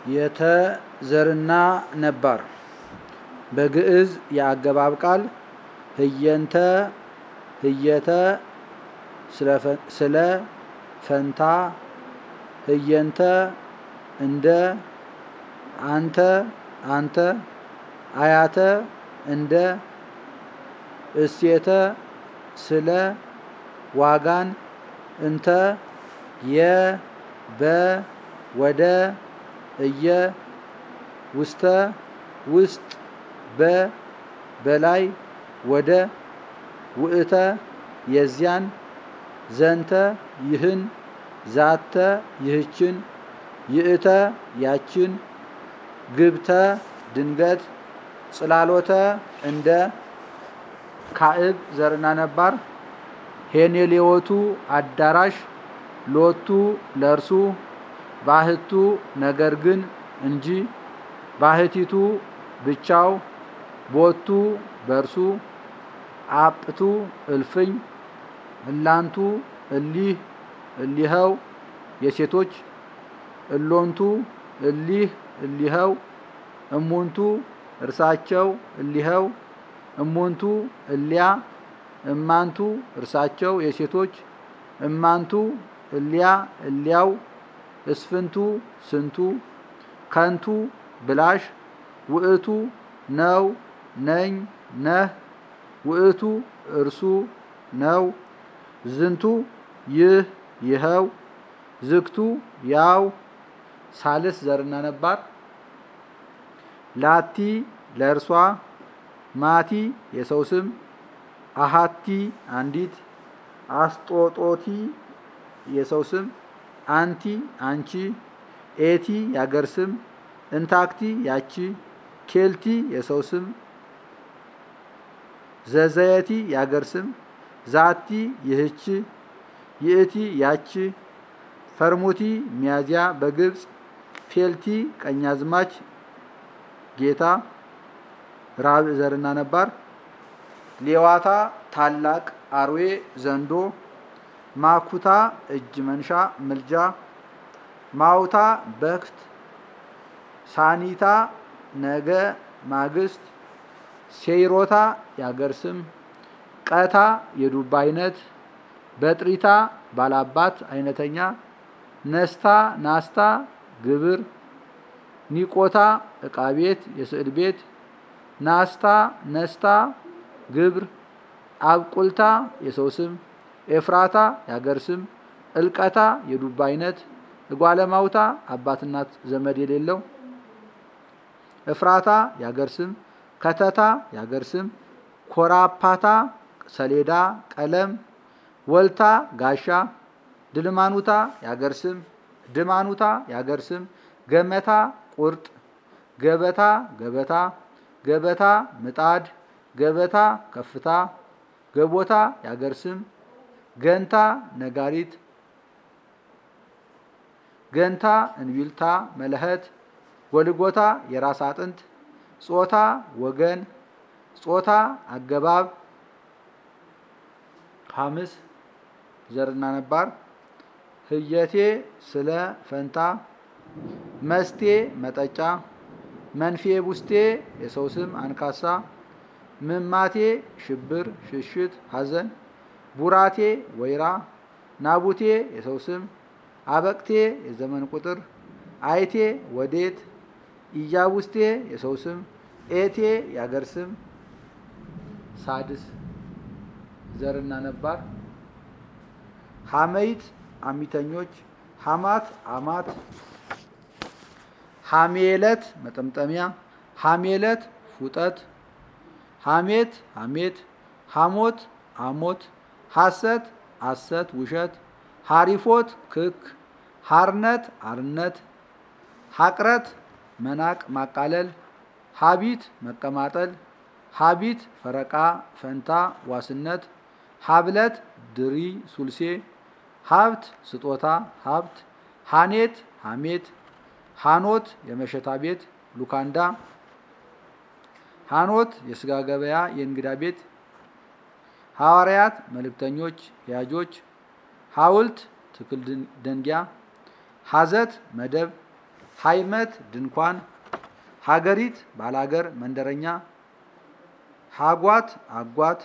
የተዘርና ነባር በግዕዝ የአገባብ ቃል ህየንተ ህየተ ስለ ፈንታ ህየንተ እንደ አንተ አንተ አያተ እንደ እሴተ ስለ ዋጋን እንተ የ በ ወደ እየ ውስተ ውስጥ በ በላይ ወደ ውእተ የዚያን ዘንተ ይህን ዛተ ይህችን ይእተ ያችን ግብተ ድንገት ጽላሎተ እንደ ካዕብ ዘርና ነባር ሄኔሌዎቱ አዳራሽ ሎቱ ለእርሱ ባህቱ ነገር ግን እንጂ ባህቲቱ ብቻው ቦቱ በእርሱ አጵቱ እልፍኝ እላንቱ እሊህ እሊኸው የሴቶች እሎንቱ እሊህ እሊኸው እሙንቱ እርሳቸው እሊኸው እሙንቱ እሊያ እማንቱ እርሳቸው የሴቶች እማንቱ እሊያ እሊያው እስፍንቱ ስንቱ ከንቱ ብላሽ ውእቱ ነው ነኝ ነህ ውእቱ እርሱ ነው ዝንቱ ይህ ይኸው ዝግቱ ያው ሳልስ ዘርና ነባር ላቲ ለእርሷ ማቲ የሰው ስም አሃቲ አንዲት አስጦጦቲ የሰው ስም አንቲ አንቺ ኤቲ ያገር ስም እንታክቲ ያቺ ኬልቲ የሰው ስም ዘዘየቲ ያገር ስም ዛቲ ይህች ይእቲ ያች ፈርሙቲ ሚያዚያ በግብፅ ፌልቲ ቀኛዝማች ጌታ ራብዕ ዘርና ነባር ሌዋታ ታላቅ አርዌ ዘንዶ ማኩታ እጅ መንሻ ምልጃ ማውታ በክት ሳኒታ ነገ ማግስት ሴይሮታ ያገር ስም ቀታ የዱባ አይነት በጥሪታ ባላባት አይነተኛ ነስታ ናስታ ግብር ኒቆታ እቃ ቤት የስዕል ቤት ናስታ ነስታ ግብር አብቁልታ የሰው ስም ኤፍራታ ያገር ስም እልቀታ የዱባ አይነት እጓለማውታ አባትናት ዘመድ የሌለው እፍራታ ያገር ስም ከተታ ያገር ስም ኮራፓታ ሰሌዳ ቀለም ወልታ ጋሻ ድልማኑታ ያገር ስም ድማኑታ ያገር ስም ገመታ ቁርጥ ገበታ ገበታ ገበታ ምጣድ ገበታ ከፍታ ገቦታ ያገር ስም ገንታ ነጋሪት ገንታ እንቢልታ መለኸት ጎልጎታ የራስ አጥንት ጾታ ወገን ጾታ አገባብ ሐምስ ዘርና ነባር ህየቴ ስለ ፈንታ መስቴ መጠጫ መንፌ ቡስቴ የሰው ስም አንካሳ ምማቴ ሽብር ሽሽት ሐዘን ቡራቴ ወይራ ናቡቴ የሰው ስም አበቅቴ የዘመን ቁጥር አይቴ ወዴት ኢያቡስቴ የሰው ስም ኤቴ ያገር ስም ሳድስ ዘርና ነባር ሐመይት አሚተኞች ሐማት አማት ሐሜለት መጠምጠሚያ ሐሜለት ፉጠት ሐሜት ሐሜት ሐሞት አሞት ሐሰት አሰት ውሸት ሐሪፎት ክክ ሐርነት አርነት ሐቅረት መናቅ ማቃለል ሀቢት መቀማጠል ሀቢት ፈረቃ ፈንታ ዋስነት ሀብለት ድሪ ሱልሴ ሀብት ስጦታ ሀብት ሀኔት ሀሜት ሀኖት የመሸታ ቤት ሉካንዳ ሀኖት የስጋ ገበያ የእንግዳ ቤት ሐዋርያት መልእክተኞች ያጆች ሐውልት ትክል ደንጊያ ሐዘት መደብ ሃይመት ድንኳን ሀገሪት ባላገር መንደረኛ ሀጓት አጓት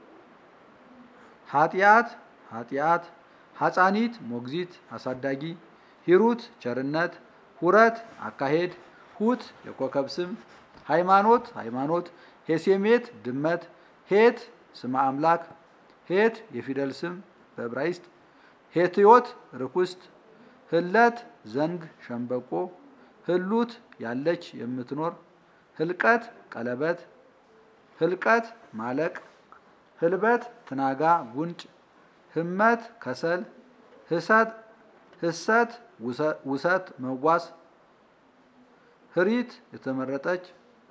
ኃጢአት ኃጢአት ሐፃኒት ሞግዚት አሳዳጊ ሂሩት ቸርነት ሁረት አካሄድ ሁት የኮከብ ስም ሃይማኖት ሃይማኖት ሄሴሜት ድመት ሄት ስመ አምላክ ሄት የፊደል ስም በዕብራይስጥ ሄትዮት ርኩስት ህለት ዘንግ ሸምበቆ ህሉት ያለች የምትኖር ህልቀት ቀለበት ህልቀት ማለቅ ህልበት ትናጋ ጉንጭ ህመት ከሰል ህሰት ህሰት ውሰት መጓስ ህሪት የተመረጠች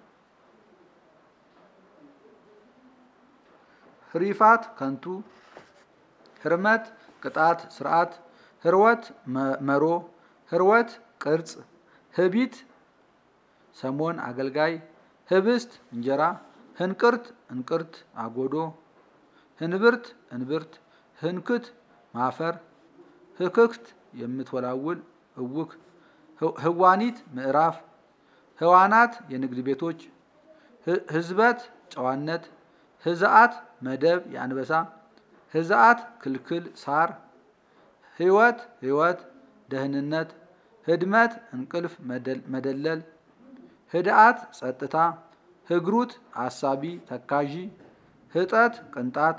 ህሪፋት ከንቱ ህርመት ቅጣት ስርዓት ህርወት መሮ ህርወት ቅርጽ ህቢት ሰሞን አገልጋይ ህብስት እንጀራ ህንቅርት እንቅርት አጎዶ ህንብርት እንብርት ህንክት ማፈር ህክክት የምትወላውል እውክ ህዋኒት ምዕራፍ ህዋናት የንግድ ቤቶች ህዝበት ጨዋነት ህዝአት መደብ የአንበሳ ህዝአት ክልክል ሳር ህይወት ህይወት ደህንነት ህድመት እንቅልፍ መደለል ህድአት ጸጥታ ህግሩት አሳቢ ተካዢ ህጠት ቅንጣት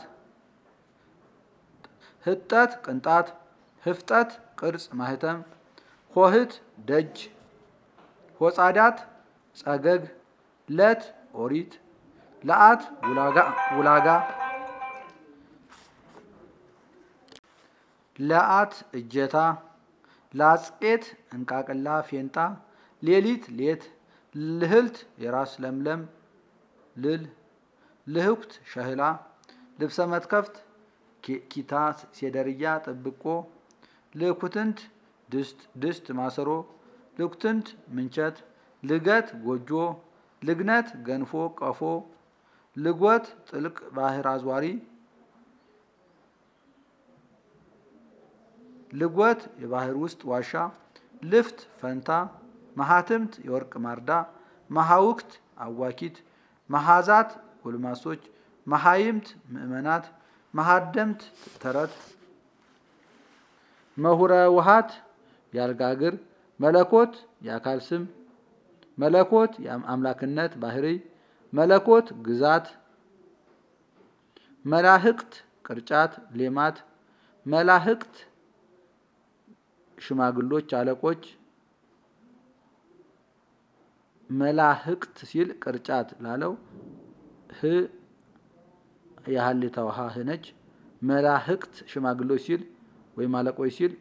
ህጠት ቅንጣት ህፍጠት ቅርጽ ማህተም ሆህት ደጅ ሆጻዳት ጸገግ ለት ኦሪት ለአት ውላጋ ለአት እጀታ ላጽቄት እንቃቅላ ፌንጣ ሌሊት ሌት ልህልት የራስ ለምለም ልል ልህኩት ሸህላ ልብሰ መትከፍት ኪታ ሴደርያ ጥብቆ ልኩትንት ድስት ድስት ማሰሮ ልኩትንት ምንቸት ልገት ጎጆ ልግነት ገንፎ ቀፎ ልጎት ጥልቅ ባህር አዝዋሪ ልጎት የባህር ውስጥ ዋሻ ልፍት ፈንታ መሃትምት የወርቅ ማርዳ መሃውክት አዋኪት መሃዛት ጎልማሶች መሃይምት ምእመናት መሃደምት ተረት መሁረ ውሃት ያልጋግር መለኮት የአካል ስም መለኮት የአምላክነት ባህሪ መለኮት ግዛት መላህቅት ቅርጫት ሌማት መላህቅት ሽማግሎች አለቆች መላህቅት ሲል ቅርጫት ላለው ህ የሀሌታ ውሃ ህ ነች። መላህቅት ሽማግሎች ሲል ወይም አለቆች ሲል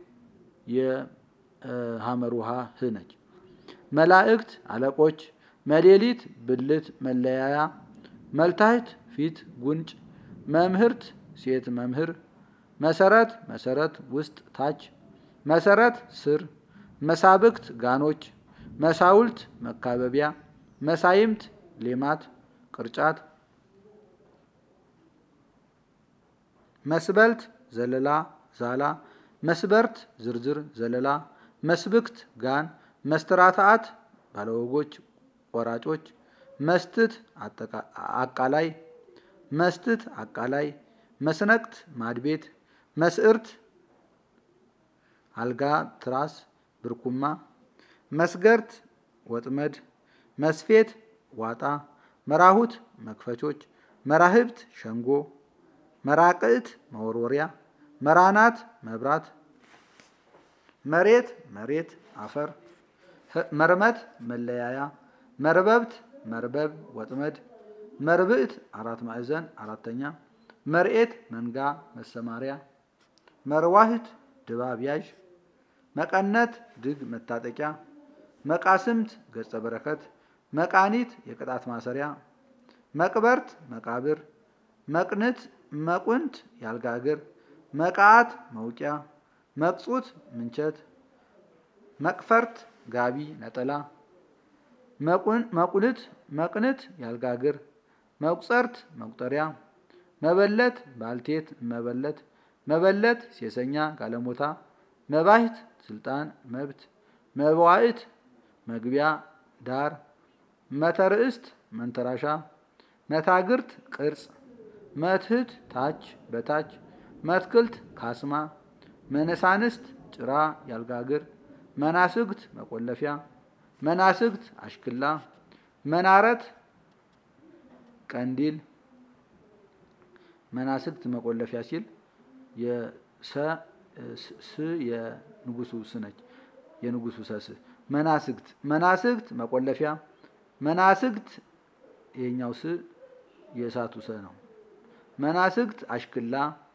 የሀመር ውሃ ህ ነች። መላእክት አለቆች፣ መሌሊት ብልት መለያያ፣ መልታህት ፊት ጉንጭ፣ መምህርት ሴት መምህር፣ መሰረት መሰረት ውስጥ ታች፣ መሰረት ስር፣ መሳብክት ጋኖች፣ መሳውልት መካበቢያ፣ መሳይምት ሌማት ቅርጫት፣ መስበልት ዘለላ ዛላ፣ መስበርት ዝርዝር ዘለላ፣ መስብክት ጋን፣ መስትራታአት ባለወጎች ቆራጮች፣ መስትት አቃላይ፣ መስትት አቃላይ፣ መስነቅት ማድቤት፣ መስዕርት አልጋ ትራስ ብርኩማ፣ መስገርት ወጥመድ፣ መስፌት ዋጣ፣ መራሁት መክፈቾች፣ መራህብት ሸንጎ፣ መራቅዕት መወርወሪያ፣ መራናት መብራት፣ መሬት መሬት አፈር፣ መርመት መለያያ፣ መርበብት መርበብ ወጥመድ፣ መርብዕት አራት ማዕዘን አራተኛ፣ መርኤት መንጋ መሰማሪያ፣ መርዋህት ድባብ ያዥ፣ መቀነት ድግ መታጠቂያ፣ መቃስምት ገጸ በረከት፣ መቃኒት የቅጣት ማሰሪያ፣ መቅበርት መቃብር፣ መቅንት መቁንት ያልጋ እግር፣ መቃዓት መውቂያ፣ መቅጹት ምንቸት፣ መቅፈርት ጋቢ ነጠላ፣ መቁንት መቅንት ያልጋ እግር፣ መቁጸርት መቁጠሪያ፣ መበለት ባልቴት መበለት፣ መበለት ሴሰኛ ጋለሞታ፣ መባህት ስልጣን መብት፣ መባዕት መግቢያ ዳር መተርእስት መንተራሻ መታግርት ቅርጽ መትህት ታች በታች መትክልት ካስማ መነሳንስት ጭራ ያልጋግር መናስግት መቆለፊያ መናስግት አሽክላ መናረት ቀንዲል መናስግት መቆለፊያ ሲል የሰ ስ የንጉሱ ስ ነች። የንጉሱ ሰስ መናስግት መናስግት መቆለፊያ መናስግት ይሄኛው ስ የእሳቱ ሰ ነው። መናስግት አሽክላ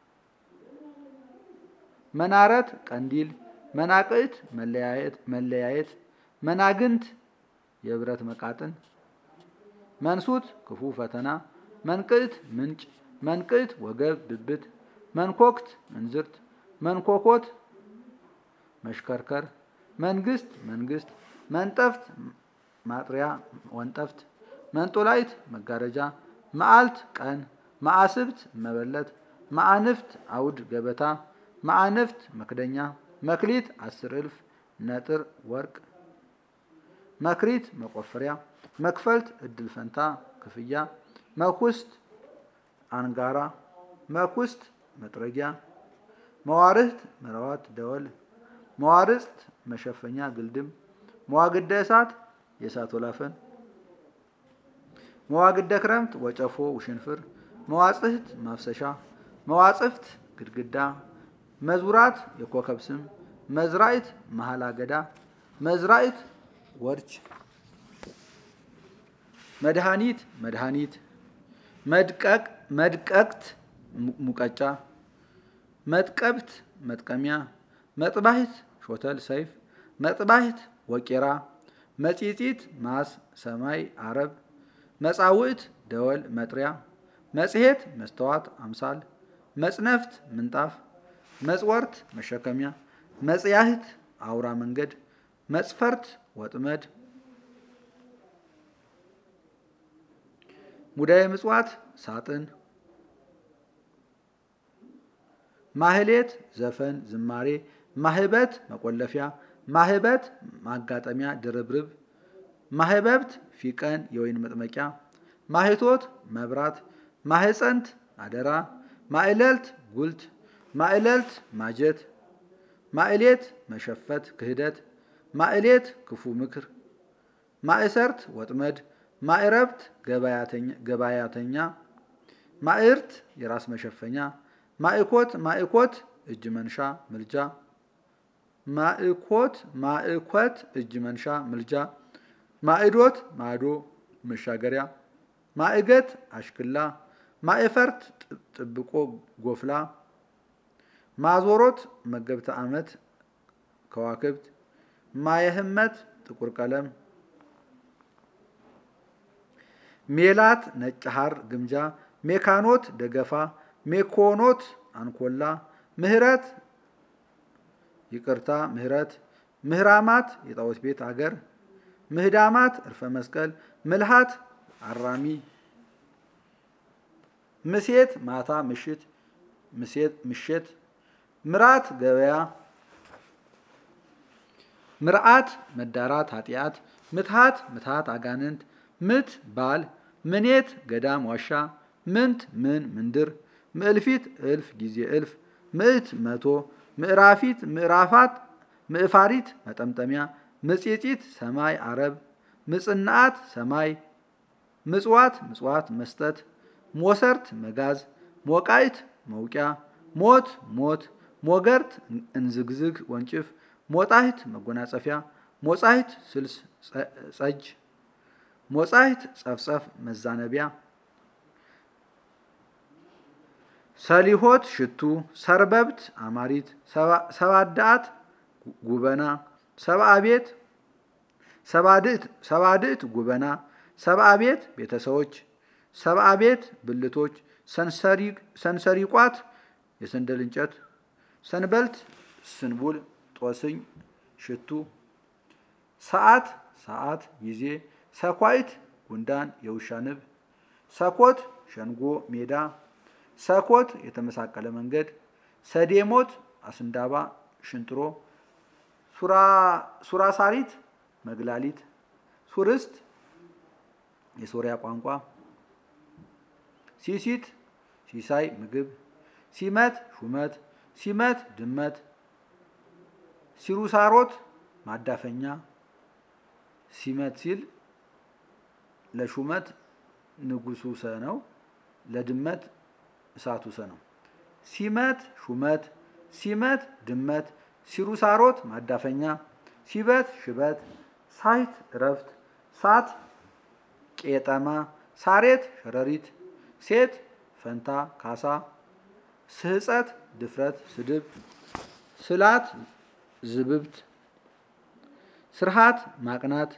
መናረት ቀንዲል መናቅዕት መለያየት መለያየት መናግንት የብረት መቃጥን መንሱት ክፉ ፈተና መንቅዕት ምንጭ መንቅዕት ወገብ ብብት መንኮክት እንዝርት መንኮኮት መሽከርከር መንግስት መንግስት መንጠፍት ማጥሪያ ወንጠፍት መንጦላይት መጋረጃ መዓልት ቀን ማዕስብት መበለት ማዕንፍት አውድ ገበታ ማዕንፍት መክደኛ መክሊት አስር እልፍ ነጥር ወርቅ መክሪት መቆፈሪያ መክፈልት እድል ፈንታ ክፍያ መኩስት አንጋራ መኩስት መጥረጊያ መዋርህት መራዋት ደወል መዋርጽት መሸፈኛ ግልድም መዋግደ እሳት የእሳት ወላፈን መዋግደ ክረምት ወጨፎ ውሽንፍር መዋጽህት ማፍሰሻ መዋጽፍት ግድግዳ መዙራት የኮከብ ስም መዝራይት መሀል አገዳ መዝራይት ወርች መድኃኒት መድኃኒት መድቀቅ መድቀቅት ሙቀጫ መጥቀብት መጥቀሚያ መጥባሂት ሾተል ሰይፍ መጥባሂት ወቄራ መጺጺት ማስ ሰማይ አረብ መጻውዕት ደወል መጥሪያ መጽሔት መስተዋት አምሳል መጽነፍት ምንጣፍ መጽወርት መሸከሚያ መጽያህት አውራ መንገድ መጽፈርት ወጥመድ ሙዳየ ምጽዋት ሳጥን ማህሌት ዘፈን ዝማሬ ማህበት መቆለፊያ ማህበት ማጋጠሚያ ድርብርብ ማህበብት ፊቀን የወይን መጥመቂያ ማህቶት መብራት ማህፀንት አደራ ማዕለልት ጉልት ማዕለልት ማጀት ማዕሌት መሸፈት ክህደት ማዕሌት ክፉ ምክር ማእሰርት ወጥመድ ማዕረብት ገባያተኛ ማዕርት የራስ መሸፈኛ ማእኮት ማእኮት እጅ መንሻ ምልጃ ማእኮት ማእኮት እጅ መንሻ ምልጃ ማዕዶት ማዶ መሻገሪያ ማዕገት አሽክላ ማእፈርት ጥብቆ ጎፍላ ማዞሮት መገብተ ዓመት ከዋክብት ማየህመት ጥቁር ቀለም ሜላት ነጭ ሐር ግምጃ ሜካኖት ደገፋ ሜኮኖት አንኮላ ምህረት ይቅርታ ምህረት ምህራማት የጣዖት ቤት አገር ምህዳማት እርፈ መስቀል ምልሃት አራሚ ምሴት ማታ ምሽት ምሽት ምራት ገበያ ምርዓት መዳራት ኃጢአት ምትሃት ምትሃት አጋንንት ምት ባል ምኔት ገዳም ዋሻ ምንት ምን ምንድር ምዕልፊት እልፍ ጊዜ እልፍ ምዕት መቶ ምዕራፊት ምዕራፋት ምዕፋሪት መጠምጠሚያ ምጽጢት ሰማይ አረብ ምጽናዓት ሰማይ ምጽዋት ምጽዋት መስጠት ሞሰርት መጋዝ ሞቃይት መውቂያ ሞት ሞት ሞገርት እንዝግዝግ ወንጭፍ ሞጣሂት መጎናጸፊያ ሞጻሂት ስልስ ጸጅ ሞጻሂት ጸፍጸፍ መዛነቢያ ሰሊሆት ሽቱ ሰርበብት አማሪት ሰባዳአት ጉበና ሰብአ ቤት ሰባድእት ጉበና ሰብአ ቤት ቤተሰቦች ሰብአ ቤት ብልቶች ሰንሰሪቋት የሰንደል እንጨት ሰንበልት ስንቡል ጦስኝ ሽቱ ሰዓት ሰዓት ጊዜ ሰኳይት ጉንዳን የውሻ ንብ ሰኮት ሸንጎ ሜዳ ሰኮት የተመሳቀለ መንገድ ሰዴሞት አስንዳባ ሽንጥሮ ሱራሳሪት መግላሊት፣ ሱርስት የሶሪያ ቋንቋ፣ ሲሲት ሲሳይ ምግብ፣ ሲመት ሹመት፣ ሲመት ድመት፣ ሲሩሳሮት ማዳፈኛ። ሲመት ሲል ለሹመት ንጉሱ ሰ ነው፣ ለድመት እሳቱ ሰ ነው። ሲመት ሹመት፣ ሲመት ድመት፣ ሲሩሳሮት ማዳፈኛ፣ ሲበት ሽበት፣ ሳይት እረፍት፣ ሳት ቄጠማ፣ ሳሬት ሸረሪት፣ ሴት ፈንታ ካሳ፣ ስህፀት ድፍረት ስድብ፣ ስላት ዝብብት፣ ስርሃት ማቅናት፣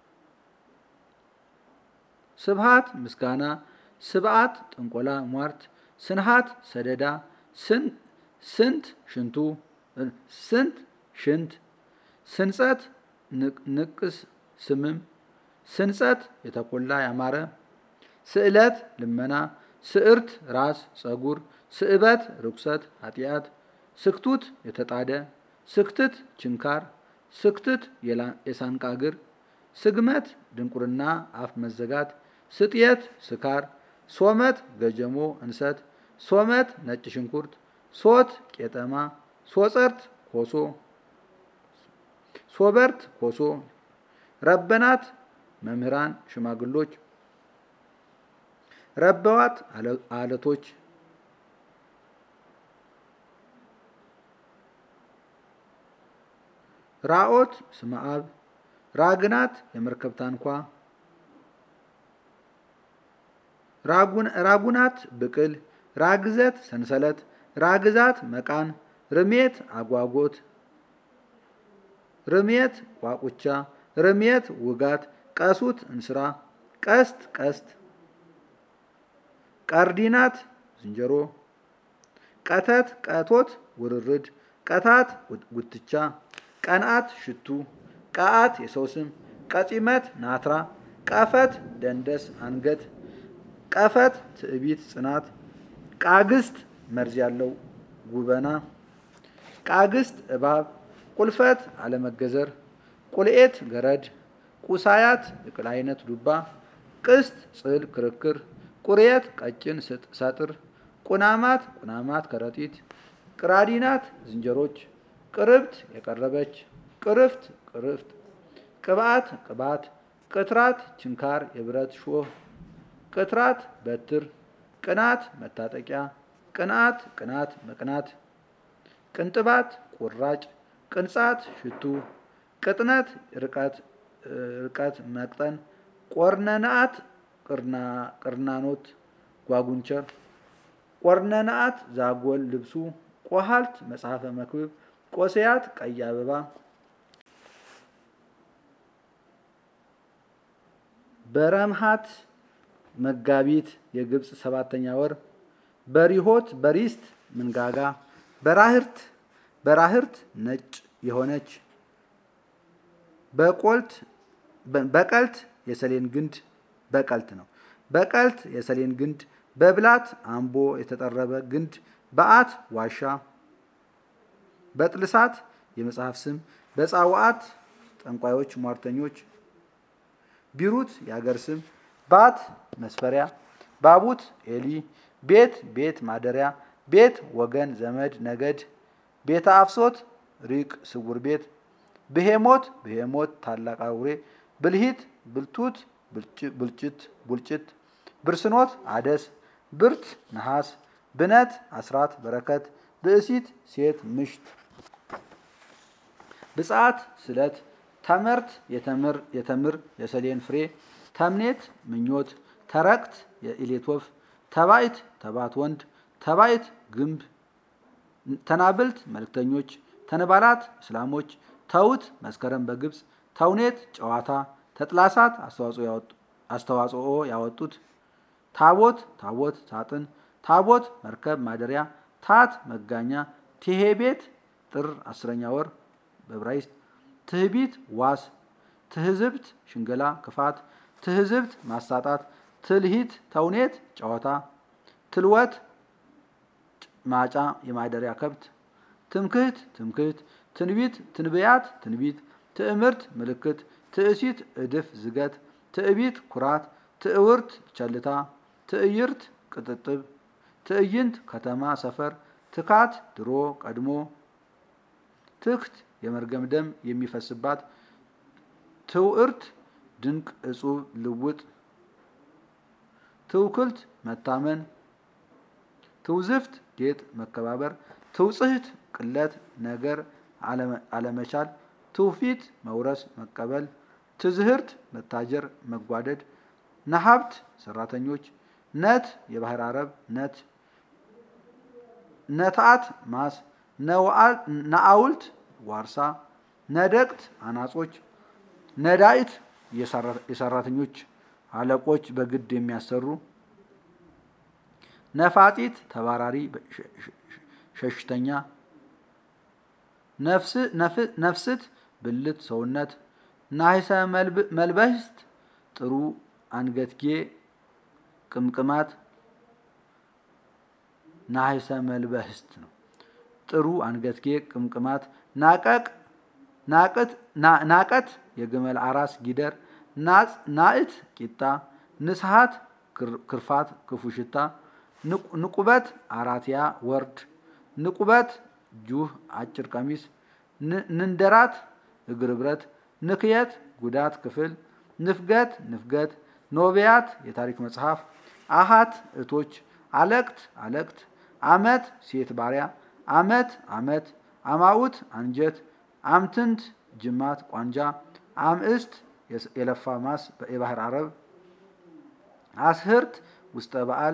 ስብሃት ምስጋና፣ ስብዓት ጥንቆላ ሟርት፣ ስንሃት ሰደዳ፣ ስንት ሽንቱ ስንት ሽንት፣ ስንጸት ንቅስ ስምም፣ ስንጸት የተቆላ ያማረ፣ ስዕለት ልመና፣ ስዕርት ራስ ጸጉር፣ ስዕበት ርኩሰት ኃጢአት፣ ስክቱት የተጣደ፣ ስክትት ችንካር፣ ስክትት የሳንቃ እግር፣ ስግመት ድንቁርና አፍ መዘጋት፣ ስጥየት ስካር፣ ሶመት ገጀሞ እንሰት፣ ሶመት ነጭ ሽንኩርት፣ ሶት ቄጠማ፣ ሶጸርት ኮሶ፣ ሶበርት ኮሶ፣ ረበናት መምህራን ሽማግሎች፣ ረበዋት አለቶች፣ ራኦት ስመ አብ፣ ራግናት የመርከብ ታንኳ፣ ራጉናት ብቅል፣ ራግዘት ሰንሰለት፣ ራግዛት መቃን፣ ርሜት አጓጎት፣ ርሜት ቋቁቻ፣ ርሜት ውጋት፣ ቀሱት እንስራ፣ ቀስት ቀስት፣ ቀርዲናት ዝንጀሮ፣ ቀተት ቀቶት ውርርድ፣ ቀታት ጉትቻ፣ ቀንአት ሽቱ፣ ቀአት የሰው ስም፣ ቀጺመት ናትራ፣ ቀፈት ደንደስ አንገት፣ ቀፈት ትዕቢት ጽናት፣ ቃግስት መርዝ ያለው ጉበና፣ ቃግስት እባብ፣ ቁልፈት አለመገዘር፣ ቁልኤት ገረድ፣ ቁሳያት የቅል አይነት ዱባ፣ ቅስት ጽል ክርክር፣ ቁርየት ቀጭን ሰጥር፣ ቁናማት ቁናማት ከረጢት፣ ቅራዲናት ዝንጀሮች፣ ቅርብት የቀረበች፣ ቅርፍት ቅርፍት፣ ቅብአት ቅባት፣ ቅትራት ችንካር የብረት ሾህ፣ ቅትራት በትር፣ ቅናት መታጠቂያ፣ ቅንአት ቅናት መቅናት፣ ቅንጥባት ቁራጭ፣ ቅንጻት ሽቱ፣ ቅጥነት ርቀት መቅጠን፣ ቆርነናት ቅርናኖት ጓጉንቸር፣ ቆርነናት ዛጎል ልብሱ፣ ቆሃልት መጽሐፈ መክብብ፣ ቆሰያት ቀይ አበባ፣ በረምሃት መጋቢት የግብፅ ሰባተኛ ወር፣ በሪሆት በሪስት ምንጋጋ፣ በራህርት በራህርት ነጭ የሆነች በቆልት በቀልት የሰሌን ግንድ በቀልት ነው። በቀልት የሰሌን ግንድ፣ በብላት አምቦ የተጠረበ ግንድ፣ በአት ዋሻ፣ በጥልሳት የመጽሐፍ ስም፣ በጻዋዓት ጠንቋዮች ሟርተኞች፣ ቢሩት የአገር ስም፣ ባት መስፈሪያ፣ ባቡት ኤሊ፣ ቤት ቤት ማደሪያ፣ ቤት ወገን ዘመድ ነገድ፣ ቤተ አፍሶት ሪቅ ስውር ቤት፣ ብሄሞት ብሄሞት ታላቅ አውሬ፣ ብልሂት ብልቱት ብልጭት ቡልጭት፣ ብርስኖት አደስ፣ ብርት ነሐስ፣ ብነት አስራት በረከት፣ ብእሲት ሴት ምሽት፣ ብፅዓት ስለት፣ ተመርት የተምር የተምር የሰሌን ፍሬ፣ ተምኔት ምኞት፣ ተረክት የኢሌት ወፍ፣ ተባይት ተባት ወንድ፣ ተባይት ግንብ፣ ተናብልት መልክተኞች፣ ተንባላት እስላሞች፣ ተውት መስከረም በግብፅ፣ ተውኔት ጨዋታ፣ ተጥላሳት አስተዋጽኦ ያወጡት፣ ታቦት ታቦት ሳጥን፣ ታቦት መርከብ ማደሪያ፣ ታት መጋኛ፣ ቴሄቤት ጥር አስረኛ ወር በዕብራይስጥ፣ ትህቢት ዋስ፣ ትህዝብት ሽንገላ ክፋት፣ ትህዝብት ማሳጣት፣ ትልሂት ተውኔት ጨዋታ፣ ትልወት ማጫ የማደሪያ ከብት፣ ትምክህት ትምክህት፣ ትንቢት ትንብያት ትንቢት፣ ትዕምርት ምልክት፣ ትእሲት እድፍ ዝገት ትዕቢት ኩራት ትዕውርት ቸልታ ትዕይርት ቅጥጥብ ትዕይንት ከተማ ሰፈር ትካት ድሮ ቀድሞ ትክት የመርገም ደም የሚፈስባት ትውዕርት ድንቅ እጹብ ልውጥ ትውክልት መታመን ትውዝፍት ጌጥ መከባበር ትውጽህት ቅለት ነገር አለመቻል ትውፊት መውረስ መቀበል ትዝህርት መታጀር መጓደድ ነሀብት ሰራተኞች ነት የባህር አረብ ነት ነትአት ማስ ነአውልት ዋርሳ ነደቅት አናጾች ነዳይት የሰራተኞች አለቆች በግድ የሚያሰሩ ነፋጢት ተባራሪ ሸሽተኛ ነፍስት ብልት ሰውነት ናሂሰ መልበስት ጥሩ አንገትጌ ቅምቅማት ናሂሰ መልበስት ነው። ጥሩ አንገትጌ ቅምቅማት ናቀቅ ናቀት የግመል አራስ ጊደር ናእት ቂጣ ንስሃት ክርፋት ክፉ ሽታ ንቁበት አራትያ ወርድ ንቁበት ጁህ አጭር ቀሚስ ንንደራት እግር ብረት ንክየት ጉዳት ክፍል ንፍገት ንፍገት ኖቢያት የታሪክ መጽሐፍ አሃት እቶች አለቅት አለቅት አመት ሴት ባሪያ አመት አመት አማኡት አንጀት አምትንት ጅማት ቋንጃ አምእስት የለፋ ማስ የባህር አረብ አስህርት ውስጠ በዓል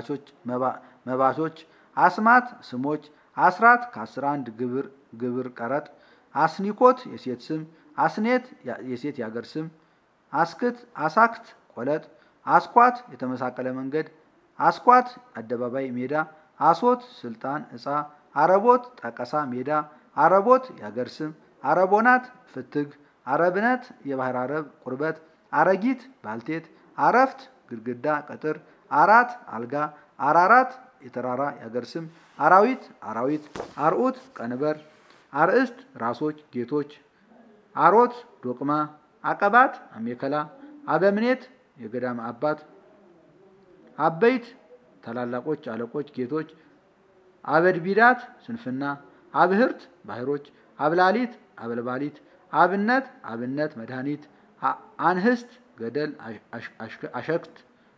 መባቾች አስማት ስሞች አስራት ከአስራ አንድ ግብር ግብር ቀረጥ አስኒኮት የሴት ስም አስኔት የሴት የአገር ስም አስክት አሳክት ቆለጥ አስኳት የተመሳቀለ መንገድ አስኳት አደባባይ ሜዳ አሶት ስልጣን እጻ አረቦት ጠቀሳ ሜዳ አረቦት የአገር ስም አረቦናት ፍትግ አረብነት የባህር አረብ ቁርበት አረጊት ባልቴት አረፍት ግድግዳ ቀጥር አራት አልጋ አራራት የተራራ የአገር ስም አራዊት አራዊት አርዑት ቀንበር አርእስት ራሶች ጌቶች አሮት ዶቅማ አቀባት አሜከላ አበምኔት የገዳም አባት አበይት ታላላቆች አለቆች ጌቶች አበድቢዳት ስንፍና አብህርት ባህሮች አብላሊት አበልባሊት አብነት አብነት መድኃኒት አንህስት ገደል አሸክት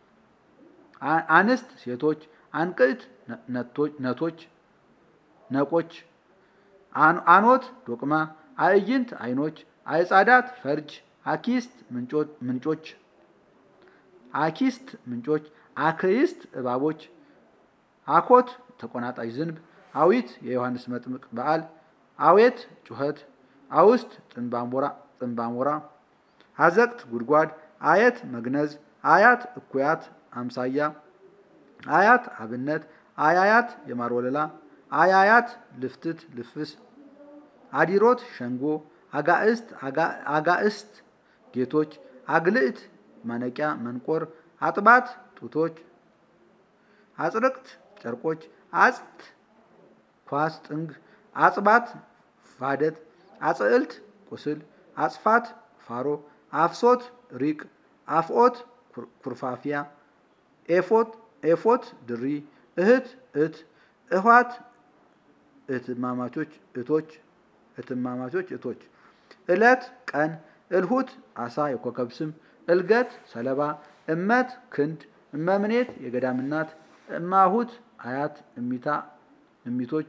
አንስት ሴቶች አንቅዕት ነቶች ነቆች አኖት ዶቅማ አእይንት አይኖች አይጻዳት ፈርጅ አኪስት ምንጮች አኪስት ምንጮች አክይስት እባቦች አኮት ተቆናጣጭ ዝንብ አዊት የዮሐንስ መጥምቅ በዓል አዌት ጩኸት አውስት ጥንባሞራ አዘቅት ጉድጓድ አየት መግነዝ አያት እኩያት አምሳያ አያት አብነት አያያት የማር ወለላ አያያት ልፍትት ልፍስ አዲሮት ሸንጎ አጋእስት አጋእስት ጌቶች አግልዕት ማነቂያ መንቆር አጥባት ጡቶች አጽርቅት ጨርቆች አጽት ኳስ ጥንግ አጽባት ፋደት አጽዕልት ቁስል አጽፋት ፋሮ አፍሶት ሪቅ አፍኦት ኩርፋፊያ ኤፎት ኤፎት ድሪ እህት እት እኋት እህትማማቾች እቶች እህትማማቾች እቶች እለት ቀን እልሁት አሳ የኮከብ ስም እልገት ሰለባ እመት ክንድ እመምኔት የገዳም እናት እማሁት አያት እሚታ እሚቶች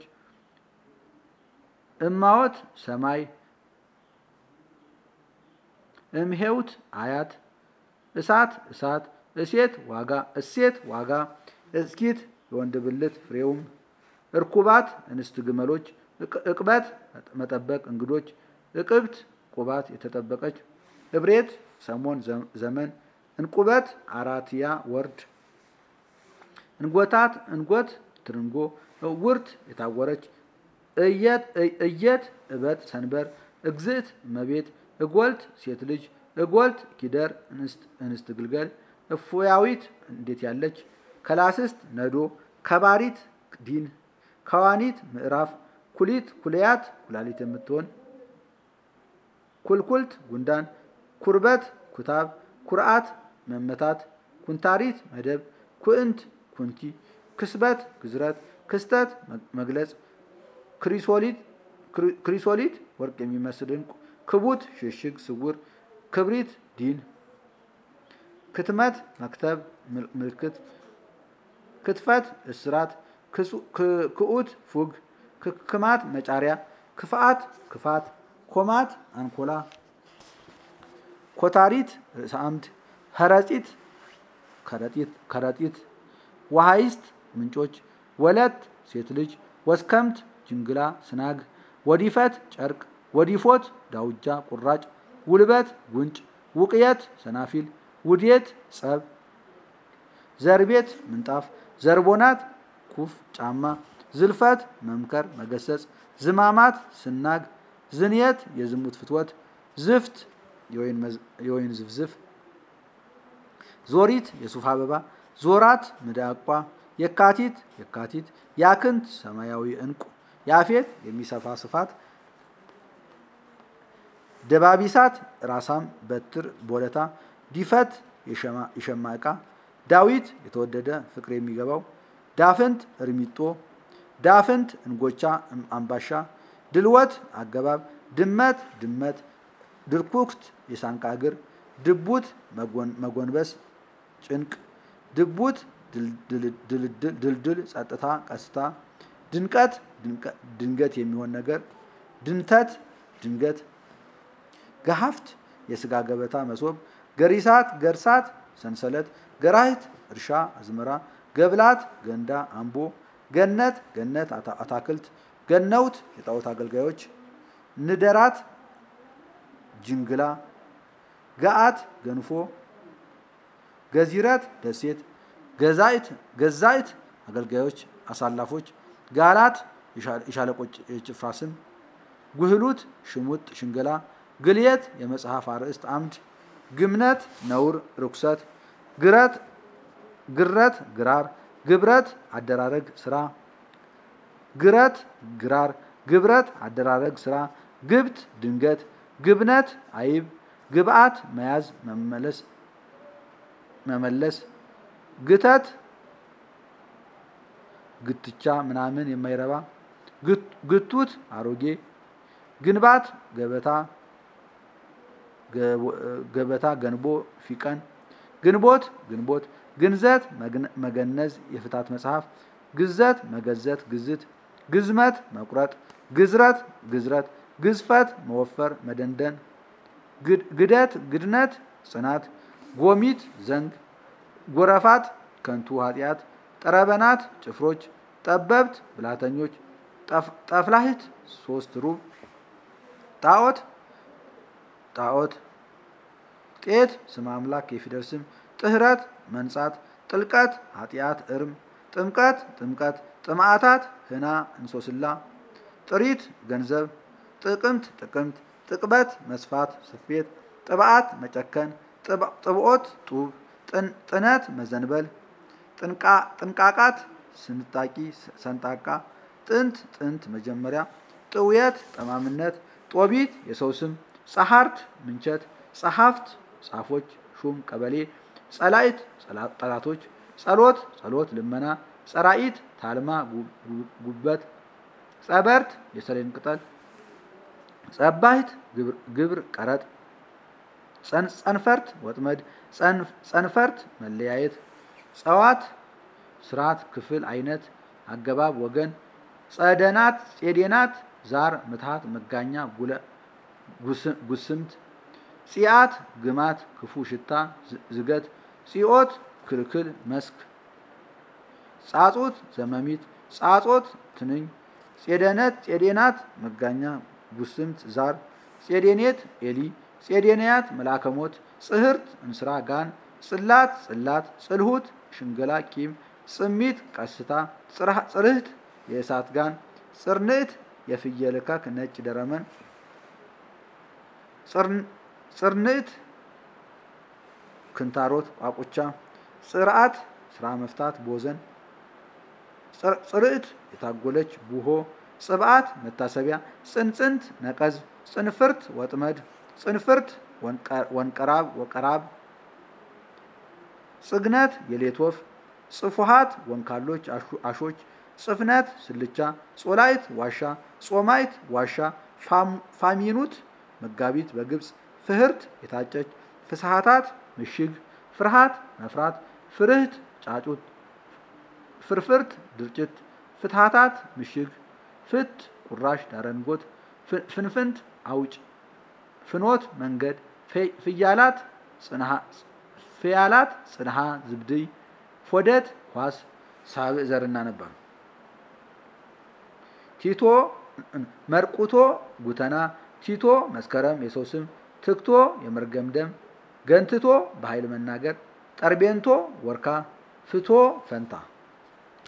እማወት ሰማይ እምሄውት አያት እሳት እሳት እሴት ዋጋ እሴት ዋጋ እስኪት የወንድ ብልት ፍሬውም እርኩባት እንስት ግመሎች እቅበት መጠበቅ እንግዶች እቅብት ቁባት የተጠበቀች እብሬት ሰሞን ዘመን እንቁበት አራትያ ወርድ እንጎታት እንጎት ትርንጎ እውርት የታወረች እየት እበት ሰንበር እግዝእት እመቤት እጎልት ሴት ልጅ እጎልት ጊደር እንስት ግልገል እፎያዊት እንዴት ያለች ከላስስት ነዶ ከባሪት ዲን ከዋኒት ምዕራፍ ኩሊት ኩልያት ኩላሊት የምትሆን ኩልኩልት ጉንዳን ኩርበት ኩታብ ኩርአት መመታት ኩንታሪት መደብ ኩእንት ኩንቲ ክስበት ግዝረት ክስተት መግለጽ ክሪሶሊት ወርቅ የሚመስል ዕንቁ ክቡት ሽሽግ ስውር ክብሪት ዲን ክትመት መክተብ ምልክት ክትፈት እስራት ክኡት ፉግ ክክማት መጫሪያ ክፍአት ክፋት ኮማት አንኮላ ኮታሪት ርእሰ አምድ ኸረጢት ከረጢት ከረጢት ዋሃይስት ምንጮች ወለት ሴት ልጅ ወስከምት ጅንግላ ስናግ ወዲፈት ጨርቅ ወዲፎት ዳውጃ ቁራጭ ውልበት ጉንጭ ውቅየት ሰናፊል ውዴት ጸብ ዘርቤት ምንጣፍ ዘርቦናት ኩፍ ጫማ ዝልፈት መምከር መገሰጽ ዝማማት ስናግ ዝንየት የዝሙት ፍትወት ዝፍት የወይን ዝፍዝፍ ዞሪት የሱፍ አበባ ዞራት ምዳቋ የካቲት የካቲት ያክንት ሰማያዊ ዕንቁ ያፌት የሚሰፋ ስፋት ደባቢሳት ራሳም በትር ቦለታ ዲፈት የሸማ ዕቃ ዳዊት የተወደደ ፍቅር የሚገባው ዳፍንት እርሚጦ ዳፍንት እንጎቻ አምባሻ ድልወት አገባብ ድመት ድመት ድርኩክት የሳንቃ እግር ድቡት መጎንበስ ጭንቅ ድቡት ድልድል ጸጥታ ቀስታ ድንቀት ድንገት የሚሆን ነገር ድንተት ድንገት ገሀፍት የስጋ ገበታ መሶብ ገሪሳት ገርሳት ሰንሰለት ገራሂት እርሻ አዝመራ ገብላት ገንዳ አምቦ ገነት ገነት አታክልት ገነውት የጣዖት አገልጋዮች ንደራት ጅንግላ ገአት ገንፎ ገዚረት ደሴት ገዛይት ገዛይት አገልጋዮች አሳላፎች ጋላት የሻለቆች የጭፍራ ስም ጉህሉት ሽሙጥ ሽንገላ ግልየት የመጽሐፍ አርዕስት አምድ ግምነት ነውር ርኩሰት ግረት ግረት ግራር ግብረት አደራረግ ስራ ግረት ግራር ግብረት አደራረግ ስራ ግብት ድንገት ግብነት አይብ ግብአት መያዝ መመለስ መመለስ ግተት ግትቻ ምናምን የማይረባ ግቱት አሮጌ ግንባት ገበታ ገበታ ገንቦ ፊቀን ግንቦት ግንቦት ግንዘት መገነዝ የፍታት መጽሐፍ ግዘት መገዘት ግዝት ግዝመት መቁረጥ ግዝረት ግዝረት ግዝፈት መወፈር መደንደን ግደት ግድነት ጽናት ጎሚት ዘንግ ጎረፋት ከንቱ ኃጢአት ጠረበናት ጭፍሮች ጠበብት ብላተኞች ጠፍላሂት ሶስት ሩብ ጣዖት ጣዖት ጤት ስም አምላክ የፊደል ስም ጥህረት መንጻት ጥልቀት ኃጢአት እርም ጥምቀት ጥምቀት ጥምዓታት ህና እንሶስላ ጥሪት ገንዘብ ጥቅምት ጥቅምት ጥቅበት መስፋት ስፌት ጥብዓት መጨከን ጥብዖት ጡብ ጥነት መዘንበል ጥንቃቃት ስንጣቂ ሰንጣቃ ጥንት ጥንት መጀመሪያ ጥውየት ጠማምነት ጦቢት የሰው ስም ጸሐርት ምንቸት ጸሐፍት ጻፎች ሹም ቀበሌ ጸላይት ጠላቶች ጸሎት ጸሎት ልመና ጸራኢት ታልማ ጉበት ጸበርት የሰሌን ቅጠል ጸባይት ግብር ቀረጥ ጸንፈርት ወጥመድ ጸንፈርት መለያየት ጸዋት ስርዓት ክፍል አይነት አገባብ ወገን ጸደናት ጼዴናት ዛር ምትሃት መጋኛ ጉስምት ጺአት ግማት ክፉ ሽታ ዝገት ጺኦት ክልክል መስክ ጻጾት ዘመሚት ጻጾት ትንኝ ጼደነት ጼዴናት መጋኛ ጉስምት ዛር ጼዴኔት ኤሊ ጼዴንያት መልአከሞት ጽህርት እንስራ ጋን ጽላት ጽላት ጽልሁት ሽንገላ ቂም ጽሚት ቀስታ ጽርህት የእሳት ጋን ጽርንዕት የፍየል እካክ ነጭ ደረመን ጽርንዕት ክንታሮት ቋቁቻ ጽርዓት ስራ መፍታት ቦዘን ጽርዕት የታጎለች ቡሆ ጽብዓት መታሰቢያ ጽንጽንት ነቀዝ ጽንፍርት ወጥመድ ጽንፍርት ወንቀራብ ወቀራብ ጽግነት የሌት ወፍ ጽፉሃት ወንካሎች አሾች ጽፍነት ስልቻ ጾላይት ዋሻ ጾማይት ዋሻ ፋሚኑት መጋቢት በግብፅ ፍህርት የታጨች ፍስሃታት ምሽግ ፍርሃት መፍራት ፍርህት ጫጩት ፍርፍርት ድርጭት ፍትሃታት ምሽግ ፍት ቁራሽ ዳረንጎት ፍንፍንት አውጭ ፍኖት መንገድ ፍያላት ፍያላት ጽንሃ ዝብድይ ፎደት ኳስ ሳብዕ ዘርና ነበሩ። ቲቶ መርቁቶ ጉተና ቲቶ መስከረም የሰው ስም ትክቶ የመርገም ደም ገንትቶ በኃይል መናገር ጠርቤንቶ ወርካ ፍቶ ፈንታ